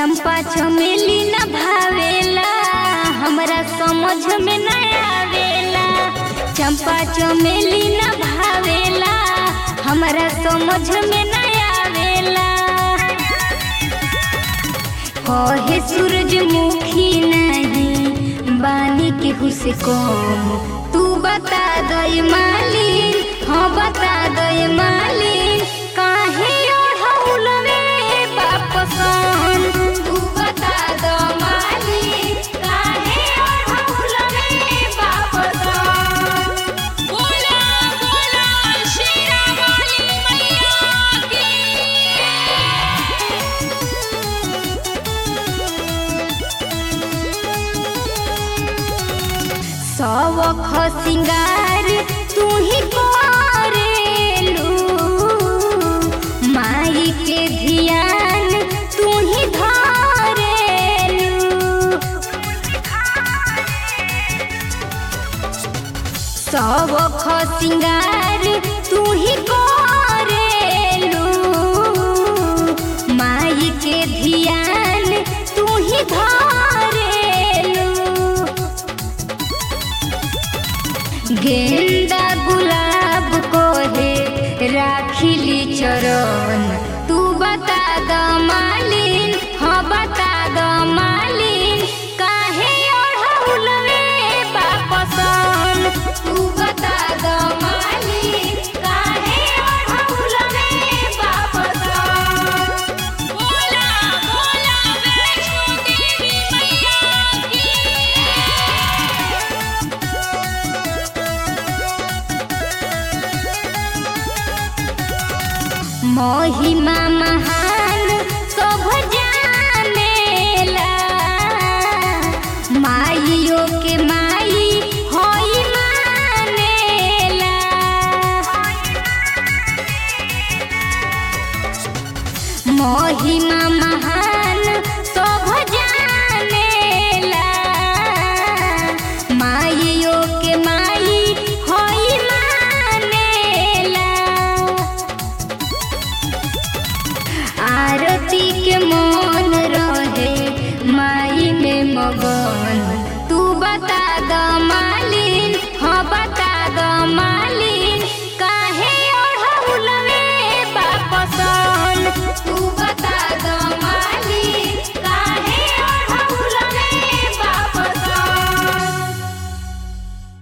चंपा चमेली न भावेला हमरा समझ में न आवेला चंपा चमेली न भावेला हमरा समझ में न आवेला कहे सूरजमुखी नहीं बानी केहू से कम तू बता दे मालिन हाँ बता दे मालिन काहे ओढ़ौल रे बापसन तू बता दे मालिन काहे ओढ़ौल रे बापसन बोला बोला शेरा वाली मैया की सवख सिंगार तू ही करेलू माई के धियान तू ही धरेलू सवख सिंगार तू ही करेलू माई के धियान तू ही धरेलू गेंदा गुलाब को है राखिली चरण तू बता द मालिन हाँ बता द मालिन काहे ओढ़ौल रे बापसन तू बता द मालिन काहे ओढ़ौल रे बापसन बोला बोला वैष्णो देवी मैया की महिमा महान सब जानेला माइयो के माई होई मानेला महिमा